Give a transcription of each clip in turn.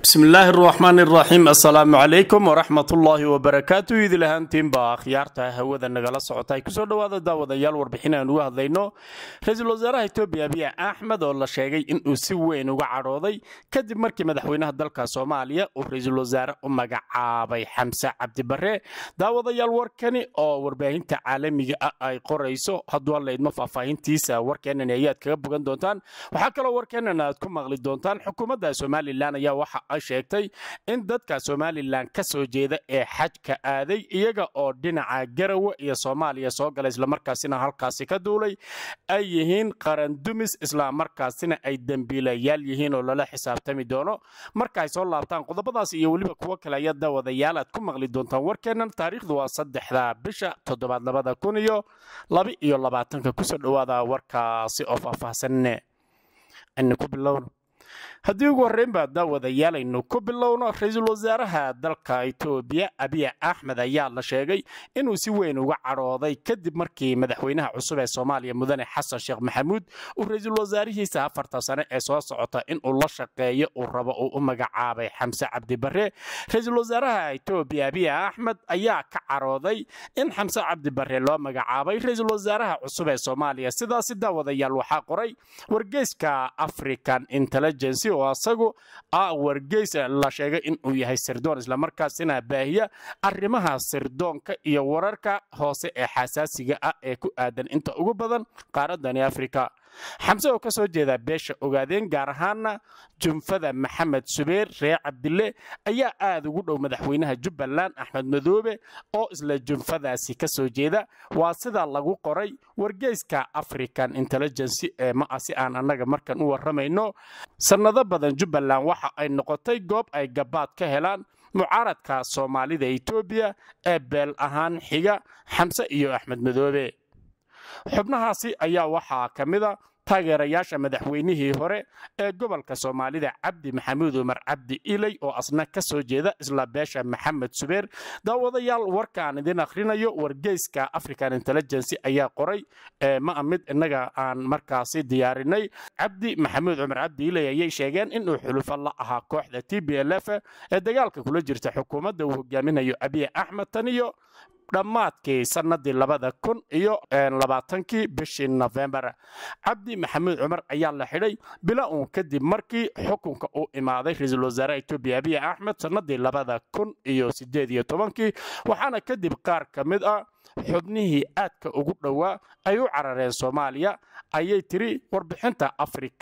bismi illaahi araxmaan iraxiim assalaamu calaykum waraxmat ullaahi wabarakaatu idil ahaantiinba akhyaarta hawada nagala socota ay kusoo dhowaada daawadayaal warbixin aan uga hadlayno ra-iisul wasaaraha etoobiya abiy axmed oo la sheegay inuu si weyn uga cadhooday kadib markii madaxweynaha dalka soomaaliya uu ra-iisul wasaare u magacaabay xamse cabdibare daawadayaal warkani oo warbaahinta caalamiga ah ay qorayso hadduu halaydmo faahfaahintiisa warkeenan ayaad kaga bogan doontaan waxaa kaloo warkeenan aad ku maqli doontaan xukuumadda somalilan ayaa waxa ay sheegtay in dadka somalilan ka soo jeeda ee xajka aaday iyaga oo dhinaca garawe iyo soomaaliya soo gala islamarkaasina halkaasi ka duulay ay yihiin qarandumis islamarkaasina ay dembiilayaal yihiin oo lala xisaabtami doono marka ay soo laabtaan qodobadaas iyo weliba kuwo kale ayaa daawadayaal aad ku maqli doontaan warkeennan taariikhdu waa saddexda bisha toddobaad labada kun iyo laba iyo labaatanka kusoo dhowaada warkaasi oo faahfaahsanne aynu ku bilowno haddii ugu horreynbaa daawadayaal aynu ku bilowno ra-iisul wasaaraha dalka etoobiya abiy axmed ayaa la sheegay inuu si weyn uga cadhooday kadib markii madaxweynaha cusub ee soomaaliya mudane xasan sheekh maxamuud uu ra-iisul wasaarihiisa afarta sane ee soo socota inuu la shaqeeyo uu rabo uu u magacaabay xamse cabdibare ra-iisul wasaaraha etoobiya abiy axmed ayaa ka cadhooday in xamse cabdibare loo magacaabay ra-iisul wasaaraha cusub ee soomaaliya sidaasi daawadayaal waxaa qoray wargeyska african intelligence oo asagu ah wargeys la sheegay inuu yahay sirdoon islamarkaasina baahiya arrimaha sirdoonka iyo wararka hoose ee xasaasiga ah ee ku aadan inta ugu badan qaaradani afrika xamse oo ka soo jeeda beesha ogaadeen gaar ahaana junfada maxamed subeer reer cabdille ayaa aad ugu dhow madaxweynaha jubbaland axmed madoobe oo isla junfadaasi ka soo jeeda waa sida lagu qoray wargeyska african intelligency ee ma ah si aan annaga markan u warramayno sannado badan jubbaland waxa ay noqotay goob ay gabaad ka helaan mucaaradka soomaalida etoobiya ee beel ahaan xiga xamse iyo axmed madoobe xubnahaasi ayaa waxaa ka mida taageerayaasha madaxweynihii hore ee gobolka soomaalida cabdi maxamuud umar cabdi iley oo asna ka soo jeeda isla beesha maxamed subeer daawadayaal warkaan idin akhrinayo wargeyska african intelligency ayaa qoray ma a mid innaga aan markaasi diyaarinay cabdi maxamuud cumar cabdi iley ayay sheegeen inuu xulufo la ahaa kooxda t b l f ee dagaalka kula jirta xukuumadda uu hogaaminayo abiy axmed tan iyo dhammaadkii sannadii labada kun iyo labaatankii bishii nofembar cabdi maxamuud cumar ayaa la xidhay bila uun kadib markii xukunka uu imaaday ra-iisul wasaare etoobiya abiy axmed sannadii labada kun iyo sideed iyo tobankii waxaana kadib qaar ka mid ah xubnihii aadka ugu dhowaa ay u carareen soomaaliya ayay tiri warbixinta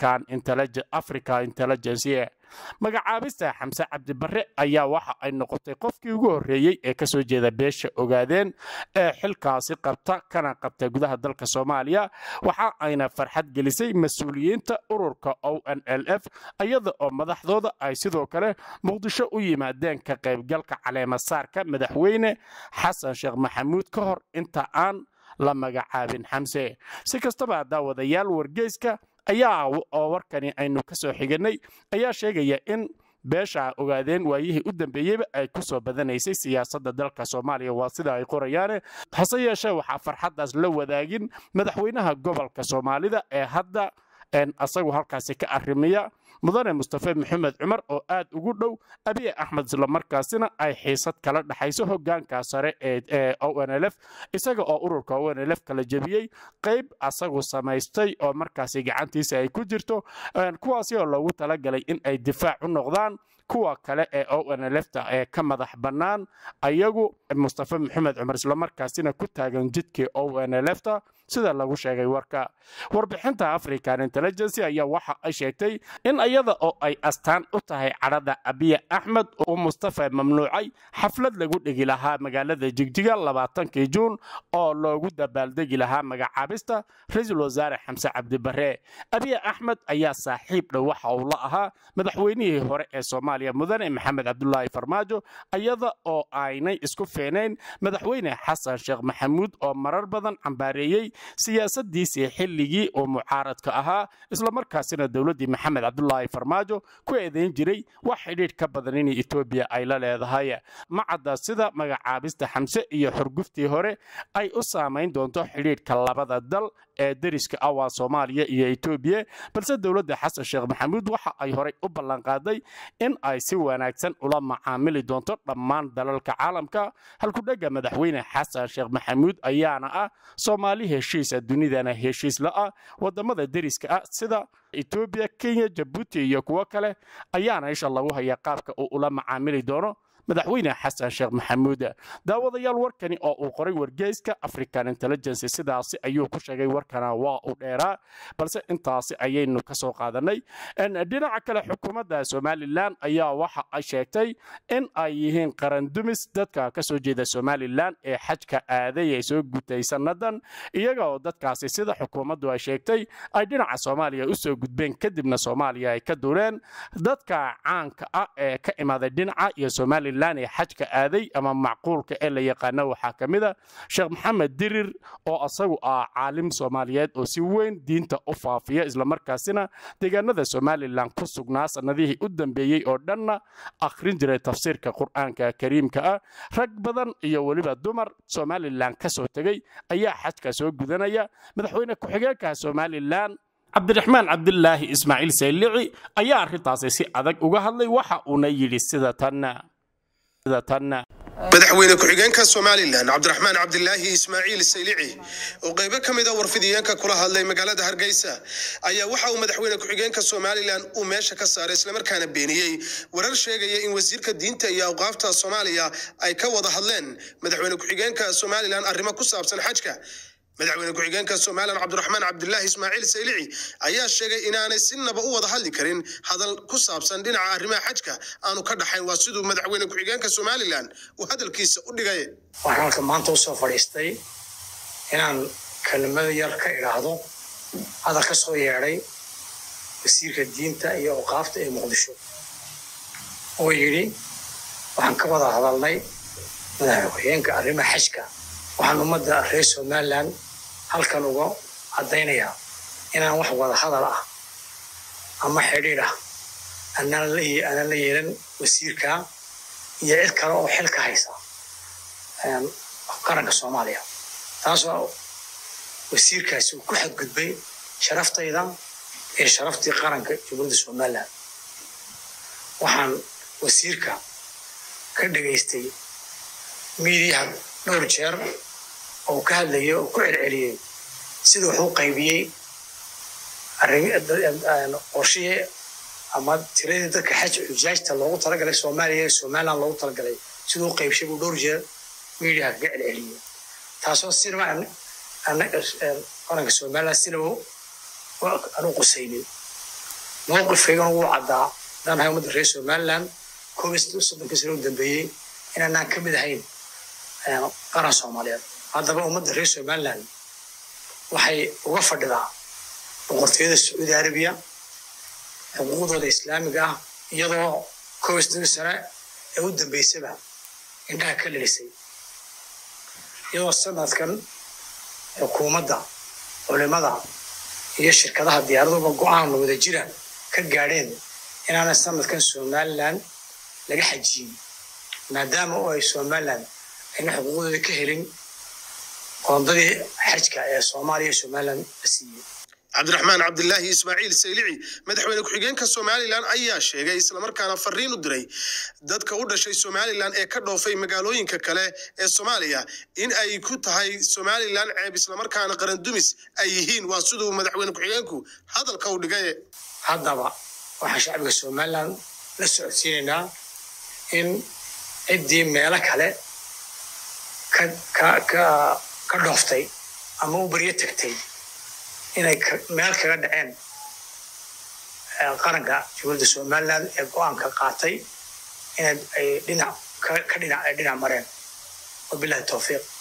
africa intelligency magacaabista xamse cabdibare ayaa waxa ay noqotay qofkii ugu horreeyey ee ka soo jeeda beesha ogaadeen ee xilkaasi qabta kana qabta gudaha dalka soomaaliya waxa ayna farxad gelisay mas-uuliyiinta ururka o n l f iyada oo madaxdooda ay sidoo kale muqdisho u yimaadeen ka qaybgalka caleemasaarka madaxweyne xasan sheekh maxamuud ka hor inta aan la magacaabin xamse si kastaba daawadayaal wargeyska ayaa oo warkani aynu ka soo xiganay ayaa sheegaya in beesha ogaadeen waayihii u dambeeyeyba ay ku soo badanaysay siyaasadda dalka soomaaliya waa sida ay qorayaane hase yeeshee waxaa farxaddaas la wadaagin madaxweynaha gobolka soomaalida ee hadda asagu halkaasi ka arrimiya mudane mustafe maxamed cumar oo aad ugu dhow abiy axmed islamarkaasina ay xiisad kala dhexayso hogaanka sare ee o n l f isaga oo ururka o n l f kala jebiyey qayb asagu samaystay oo markaasi gacantiisa ay ku jirto kuwaasi oo loogu talagalay in ay difaac u noqdaan kuwa kale ee o n lfta ee ka madax bannaan ayagu mustafe maxamed cumar islamarkaasina ku taagan jidkii o n lfta sida lagu sheegay warka warbixinta african intelligency ayaa waxa ay sheegtay in iyada oo ay astaan u tahay cadhada abiy axmed uu mustafe mamnuucay xaflad lagu dhigi lahaa magaalada jigjiga labaatankii juun oo loogu dabaaldegi lahaa magacaabista ra-iisul wasaare xamse cabdibare abiy axmed ayaa saaxiib dhow waxa uu la ahaa madaxweynihii hore ee soomaaliya mudane maxamed cabdulaahi farmaajo iyada oo aynay isku feenayn madaxweyne xasan sheekh maxamuud oo marar badan cambaareeyey siyaasadiisii xilligii oo mucaaradka ahaa islamarkaasina dowladdii maxamed cabdulaahi farmaajo ku eedayn jiray wax xidhiidh ka badan in etoobiya ay la leedahay ma cadda sida magacaabista xamse iyo xurguftii hore ay u saamayn doonto xidhiidhka labada dal ee deriska ah waa soomaaliya iyo etoobiya balse dowladda xasan sheekh maxamuud waxa ay horey u ballanqaaday in ay si wanaagsan ula macaamili doonto dhammaan dalalka caalamka halkudhega madaxweyne xasan sheekh maxamuud ayaana ah soomaali heshiisa dunidana heshiis la-ah wadamada deriska ah sida etoobiya kenya jabuuti iyo kuwo kale ayaana isha lagu hayaa qaabka uu ula macaamili doono madaxweyne xasan sheekh maxamuud daawadayaal warkani oo uu qoray wargeyska african intelligence sidaasi ayuu ku sheegay warkana waa u dheeraa balse intaasi ayaynu ka soo qaadanay dhinaca kale xukuumadda somalilan ayaa waxa ay sheegtay in ay yihiin qarandumis dadka ka soo jeeda somalilan ee xajka aaday ay soo gutay sannadan iyaga oo dadkaasi sida xukuumaddu ay sheegtay ay dhinaca soomaaliya u soo gudbeen kadibna soomaaliya ay ka dureen dadka caanka ah ee ka imaaday dhinaca iyo somalilan ee xajka aaday ama macquulka ee la yaqaano waxaa ka mid a sheekh maxamed dirir oo asagu ah caalim soomaaliyeed oo si weyn diinta u faafiya islamarkaasina deegaanada somalilan ku sugnaa sannadihii u dambeeyey oo dhanna akhrin jiray tafsiirka qur'aanka kariimka ah rag badan iyo weliba dumar somalilan ka soo tegey ayaa xajka soo gudanaya madaxweyne ku-xigeenka somalilan cabdiraxmaan cabdilaahi ismaaciil saylici ayaa arrintaasi si adag uga hadlay waxa uuna yidhi sida tan madaxweyne ku-xigeenka somalilan cabdiraxmaan cabdilaahi ismaaciil saylici oo qaybo ka mid a warfidiyeenka kula hadlay magaalada hargeysa ayaa waxa uu madaxweyne ku-xigeenka somalilan uu meesha ka saaray islamarkaana beeniyey warar sheegaya in wasiirka diinta iyo awqaafta soomaaliya ay ka wada hadleen madaxweyne ku-xigeenka somalilan arrimo ku saabsan xajka madaxweyne ku-xigeenka somalilan cabdiraxmaan cabdilaahi ismaaciil saylici ayaa sheegay inaanay sinaba u wada hadli karin hadal ku saabsan dhinaca arrimaha xajka aanu ka dhaxayn waa siduu madaxweyne ku-xigeenka somalilan uu hadalkiisa u dhigay waxaan halka maanta usoo fadhiistay inaan kelmado yar ka idhaahdo hadal ka soo yeedhay wasiirka diinta iyo awqaafta ee muqdisho oo yidhi waxaan ka wada hadalnay madaxweyne ku-xigeenka arrimaha xajka waxaan ummadda reer somalilan halkan uga caddaynayaa inaan wax wada hadal ah ama xidhiidh ah aanaan la yeelan wasiirka iyo cid kale oo xil ka haysa qaranka soomaaliya taasoo wasiirkaasi uu ku xadgudbay sharaftayda ee sharaftii qaranka jubuladda somalilan waxaan wasiirka ka dhegaystay miidiyaha dhowr jeer oo ka hadlayay oo ku celceliyey sida wuxuu qaybiyey qorshihii ama tiradii dadka xaj xujaajta loogu talagalay soomaaliya ee somaliland loogu talagalay siduu u qaybshay buu dhowr jeer miidiyaha kaga celceliyey taasoo sinaba qaranka somaliland sinaba aan u qusaynin mowqifkaygana wuu caddaa haddaan ahay ummadda reer somaliland koob iyo soddonkii sano u dambeeyey inaanaan ka mid ahayn qaran soomaaliyeed haddaba ummadda reer somaliland waxay uga fadhidaa boqortooyada sacuudi arabiya xuquuqdooda islaamiga ah iyadoo koob iyo soddonkii sane ee u dambeysaba indhaha ka lelisay iyadoo sanadkan xukuumadda culimada iyo shirkadaha diyaaraduba go-aan wada jira ka gaadheen inaana sanadkan somaliland laga xajiyin maadaama oo ay somaliland ayna xuquuqdooda ka helin qoondadii xajka ee soomaaliya iyo somaliland la siiyey cabdiraxmaan cabdilaahi ismaaciil saylici madaxweyne ku-xigeenka somalilan ayaa sheegay islamarkaana fariin u diray dadka u dhashay somalilan ee ka dhoofay magaalooyinka kale ee soomaaliya in ay ku tahay somalilan ceeb islamarkaana qarandumis ay yihiin waa siduu madaxweyne ku-xigeenku hadalka u dhigay haddaba waxaan shacbiga somaliland la socodsiinaynaa in ciddii meelo kale ka ka ka ka dhooftay ama u baryo tagtay inay meel kaga dhaceen qaranka jubuladda somaliland ee go-aanka qaatay inay ay dhinac ka dhinac ay dhinac mareen wabilahi towfiiq